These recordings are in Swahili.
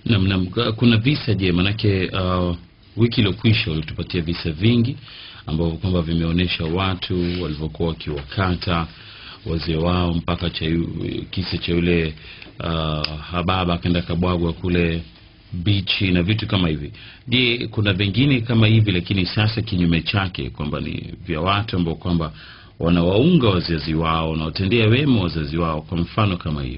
Naam, naam. K- Kuna visa je, manake uh, wiki iliyokwisha ulitupatia visa vingi ambavyo kwamba vimeonyesha watu walivyokuwa wakiwakata wazee wao mpaka cha yu- kisa cha yule uh, hababa akaenda kabwagwa kule bichi na vitu kama hivi. Je, kuna vingine kama hivi, lakini sasa kinyume chake kwamba ni vya watu ambao kwamba wanawaunga wazazi wao wanaotendea wema wazazi wao, kwa mfano kama hiyo?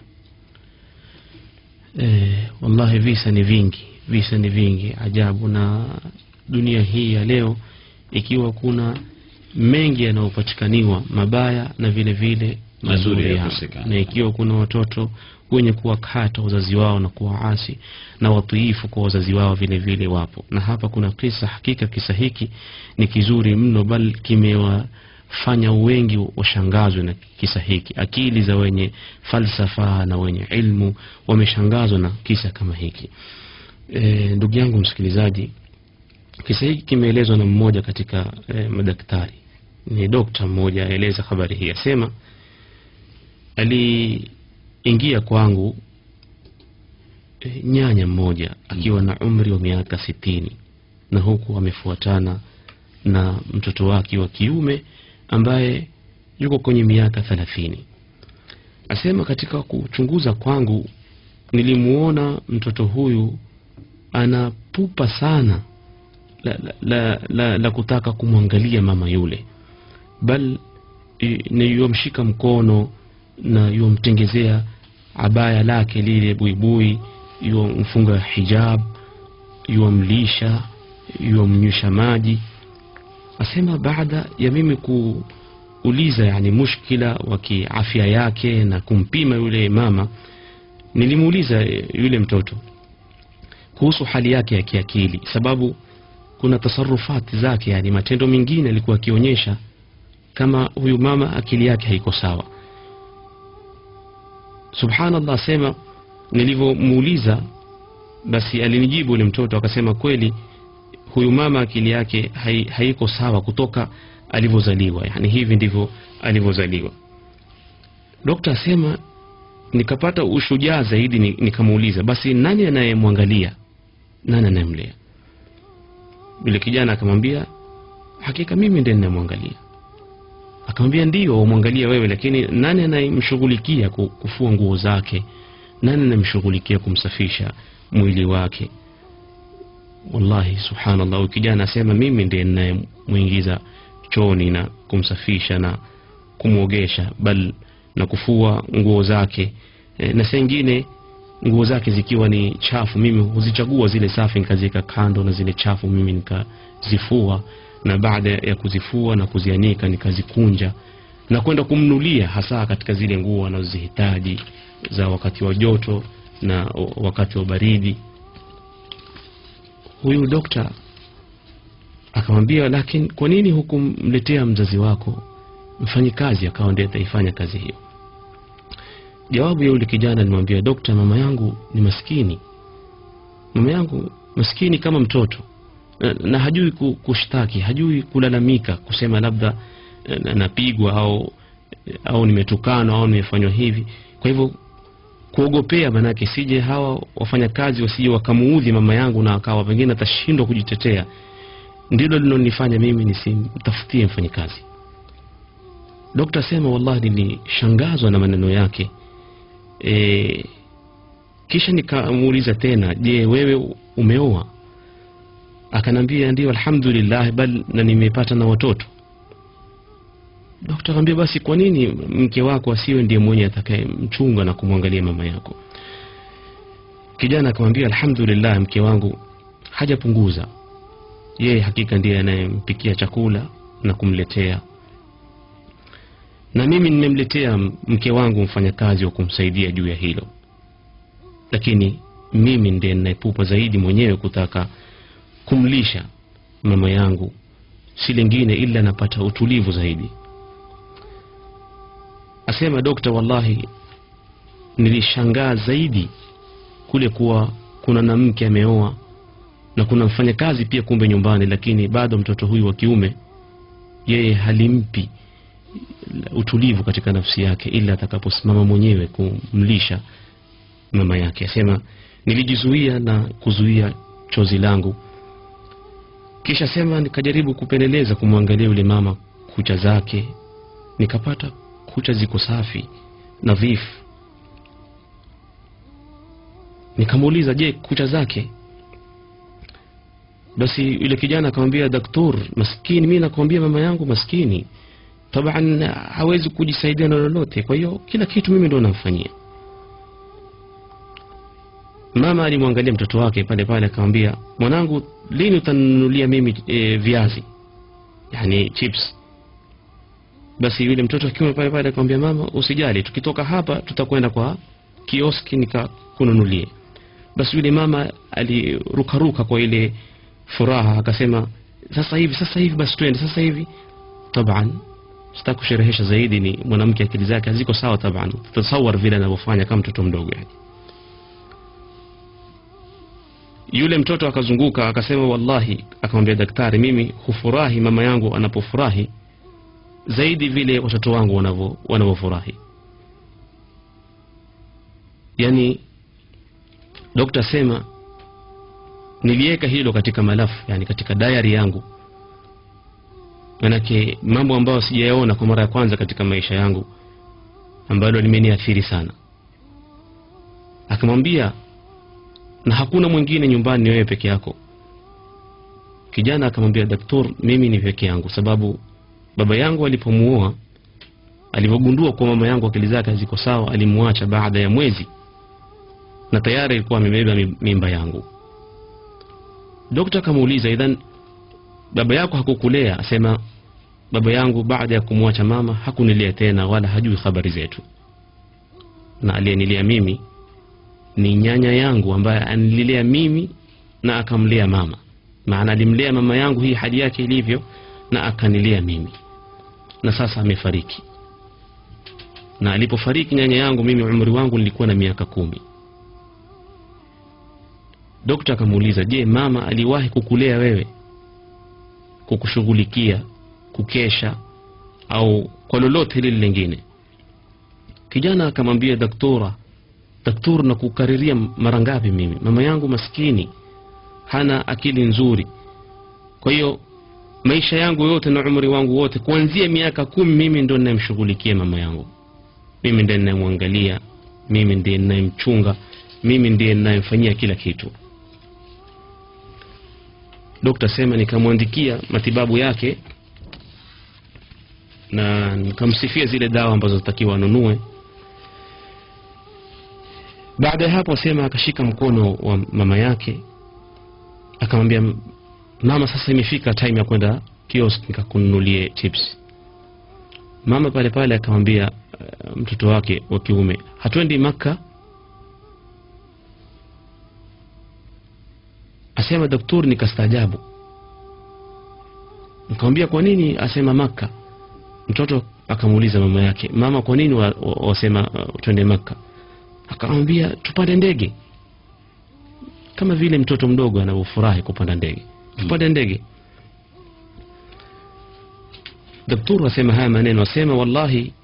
Eh, wallahi visa ni vingi, visa ni vingi ajabu, na dunia hii ya leo ikiwa kuna mengi yanayopatikaniwa mabaya na vile vile Mazuri mazuri yakosekana. ya- na ikiwa kuna watoto wenye kuwakata wazazi wao na kuwaasi na watiifu kwa wazazi wao vile vile wapo, na hapa kuna kisa. Hakika kisa hiki ni kizuri mno, bal kimewafanya wengi washangazwe na kisa hiki. Akili za wenye falsafa na wenye ilmu wameshangazwa na kisa kama hiki. E, ndugu yangu msikilizaji, kisa hiki kimeelezwa na mmoja katika e, madaktari. Ni dokta mmoja aeleza habari hii, asema aliingia kwangu e, nyanya mmoja akiwa na umri wa miaka sitini na huku amefuatana na mtoto wake wa kiume ambaye yuko kwenye miaka thelathini. Asema katika kuchunguza kwangu nilimuona mtoto huyu ana pupa sana la, la, la, la, la kutaka kumwangalia mama yule, bal i- ni yuamshika mkono na yuamtengezea abaya lake lile buibui, yuamfunga hijab, yuamlisha, yuamnywesha maji. Asema baada ya mimi kuuliza yani mushkila wa kiafya yake na kumpima yule mama, nilimuuliza eh, yule mtoto kuhusu hali yake ya kiakili, sababu kuna tasarufati zake, yani matendo mengine alikuwa akionyesha kama huyu mama akili yake haiko sawa. Subhanallah, asema nilivyomuuliza, basi alinijibu yule mtoto akasema, kweli huyu mama akili yake hai, haiko sawa kutoka alivyozaliwa, yani hivi ndivyo alivyozaliwa. Dokta asema nikapata ushujaa zaidi, ni- nikamuuliza basi nani anayemwangalia, nani anayemlea? Yule kijana akamwambia hakika mimi ndiye ninayemwangalia. Akamwambia ndio, wamwangalia wewe, lakini nani anayemshughulikia ku- kufua nguo zake? Nani anayemshughulikia kumsafisha mwili wake? Wallahi, subhanallah, huyu kijana asema mimi ndiye ninayemwingiza chooni na kumsafisha na kumwogesha, bal na kufua nguo zake e, na saa ingine nguo zake zikiwa ni chafu, mimi huzichagua zile safi nikaziweka kando, na zile chafu mimi nikazifua, na baada ya kuzifua na kuzianika nikazikunja na kwenda kumnulia, hasa katika zile nguo anazozihitaji za wakati wa joto na wakati wa baridi. Huyu dokta akamwambia, lakini kwa nini hukumletea mzazi wako mfanyikazi akawa ndiye ataifanya kazi hiyo? Jawabu ya yule kijana alimwambia, dokta, mama yangu ni maskini, mama yangu maskini kama mtoto na, na hajui ku- kushtaki, hajui kulalamika, kusema labda eh, na- napigwa au au nimetukanwa au nimefanywa hivi. Kwa hivyo kuogopea, manake sije hawa wafanyakazi wasije wakamuudhi mama yangu na akawa pengine atashindwa kujitetea, ndilo linalonifanya mimi nisimtafutie mfanyikazi. Dokta asema wallahi, nilishangazwa na maneno yake. E, kisha nikamuuliza tena, je, wewe umeoa? Akanambia ndio, alhamdulillah, bal na nimepata na watoto. Dokta akamwambia basi, kwa nini mke wako asiwe ndiye mwenye atakayemchunga na kumwangalia mama yako? Kijana akamwambia alhamdulillah, mke wangu hajapunguza, yeye hakika ndiye anayempikia chakula na kumletea na mimi nimemletea mke wangu mfanyakazi wa kumsaidia juu ya hilo, lakini mimi ndiye ninayepupa zaidi mwenyewe kutaka kumlisha mama yangu, si lingine ila napata utulivu zaidi. Asema dokta, wallahi nilishangaa zaidi kule kuwa kuna na mke ameoa na kuna mfanyakazi pia kumbe nyumbani, lakini bado mtoto huyu wa kiume yeye halimpi utulivu katika nafsi yake ila atakaposimama mwenyewe kumlisha mama yake asema nilijizuia na kuzuia chozi langu kisha sema nikajaribu kupeleleza kumwangalia yule mama kucha zake nikapata kucha ziko safi nadhifu nikamuuliza je kucha zake basi yule kijana akamwambia daktur maskini mi nakwambia mama yangu maskini taban hawezi kujisaidia na lolote kwa hiyo kila kitu mimi ndo namfanyia mama alimwangalia mtoto wake pale pale akamwambia mwanangu lini utanunulia mimi e, viazi yani chips basi yule mtoto akiwa pale pale akamwambia mama usijali tukitoka hapa tutakwenda kwa kioski nikakununulie basi yule mama alirukaruka kwa ile furaha akasema sasa hivi sasa hivi basi twende sasa hivi taban sitaki kusherehesha zaidi ni mwanamke akili zake haziko sawa taban tutasawar vile anavyofanya kama mtoto mdogo yani yule mtoto akazunguka akasema wallahi akamwambia daktari mimi hufurahi mama yangu anapofurahi zaidi vile watoto wangu wanavyo wanavyofurahi yani dokta sema niliweka hilo katika malafu yani katika diary yangu manake mambo ambayo sijayaona kwa mara ya kwanza katika maisha yangu ambalo limeniathiri sana akamwambia na hakuna mwingine nyumbani ni wewe peke yako kijana akamwambia daktor mimi ni peke yangu sababu baba yangu alipomuoa alivyogundua kuwa mama yangu akili zake haziko sawa alimwacha baada ya mwezi na tayari alikuwa amebeba mi- mimba yangu dokta akamuuliza idhan baba yako hakukulea asema baba yangu baada ya kumwacha mama hakunilea tena wala hajui habari zetu na aliyenilea mimi ni nyanya yangu ambaye anililea mimi na akamlea mama maana alimlea mama yangu hii hali yake ilivyo na akanilea mimi na sasa amefariki na alipofariki nyanya yangu mimi umri wangu nilikuwa na miaka kumi dokta akamuuliza je mama aliwahi kukulea wewe kukushughulikia kukesha au kwa lolote hili lingine kijana akamwambia daktora daktor na kukariria mara ngapi mimi mama yangu maskini hana akili nzuri kwa hiyo maisha yangu yote na umri wangu wote kuanzia miaka kumi mimi ndo ninayemshughulikia mama yangu mimi ndiye ninayemwangalia mimi ndiye ninayemchunga mimi ndiye ninayemfanyia kila kitu dokta sema nikamwandikia matibabu yake na nikamsifia zile dawa ambazo zitakiwa anunue baada ya hapo asema akashika mkono wa mama yake akamwambia mama sasa imefika time ya kwenda kiosk nikakununulie chips mama pale pale akamwambia uh, mtoto wake wa kiume hatuendi maka asema daktari nikastaajabu nikamwambia kwa nini asema maka mtoto akamuuliza mama yake mama kwa nini wa- wa- wasema uh, twende maka akamwambia tupande ndege kama vile mtoto mdogo anavyofurahi kupanda ndege tupande ndege daktari asema haya maneno asema wallahi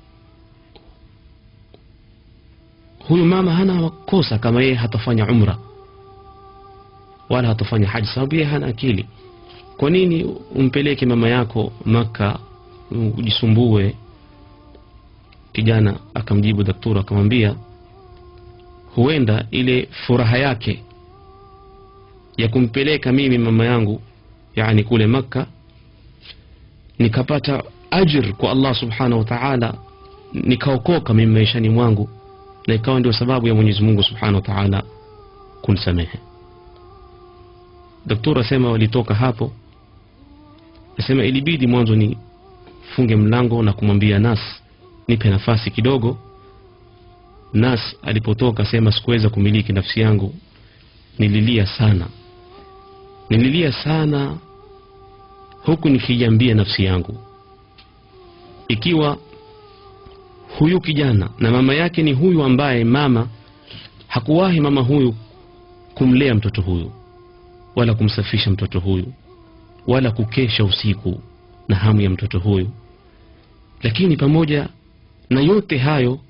huyu mama hana makosa kama yeye hatafanya umra wala hatafanya haji sababu yeye hana akili kwa nini umpeleke mama yako maka ujisumbue kijana akamjibu daktari akamwambia huenda ile furaha yake ya kumpeleka mimi mama yangu yani kule makka nikapata ajr kwa allah subhanahu wa taala nikaokoka mimi maishani mwangu na ikawa ndio sababu ya mwenyezi mungu subhanahu wa taala kunisamehe daktari asema walitoka hapo asema ilibidi mwanzo ni funge mlango na kumwambia nas nipe nafasi kidogo nas alipotoka sema sikuweza kumiliki nafsi yangu nililia sana nililia sana huku nikiiambia nafsi yangu ikiwa huyu kijana na mama yake ni huyu ambaye mama hakuwahi mama huyu kumlea mtoto huyu wala kumsafisha mtoto huyu wala kukesha usiku na hamu ya mtoto huyu lakini pamoja na yote hayo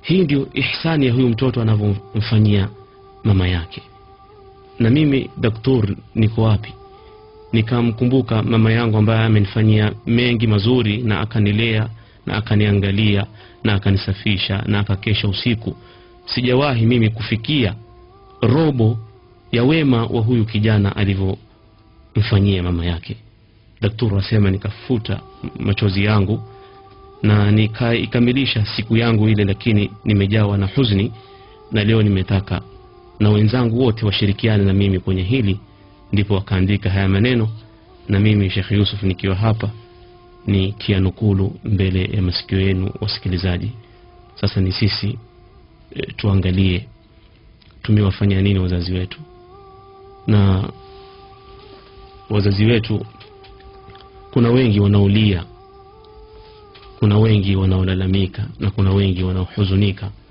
hii ndio ihsani ya huyu mtoto anavyomfanyia mama yake na mimi daktur niko wapi nikamkumbuka mama yangu ambaye amenifanyia mengi mazuri na akanilea na akaniangalia na akanisafisha na akakesha usiku sijawahi mimi kufikia robo ya wema wa huyu kijana alivyomfanyia mama yake daktari asema nikafuta machozi yangu na nikaikamilisha siku yangu ile lakini nimejawa na huzuni na leo nimetaka na wenzangu wote washirikiane na mimi kwenye hili ndipo wakaandika haya maneno na mimi Sheikh Yusuf nikiwa hapa ni kianukulu mbele ya masikio yenu wasikilizaji sasa ni sisi e, tuangalie tumewafanya nini wazazi wetu na wazazi wetu kuna wengi wanaolia kuna wengi wanaolalamika na kuna wengi wanaohuzunika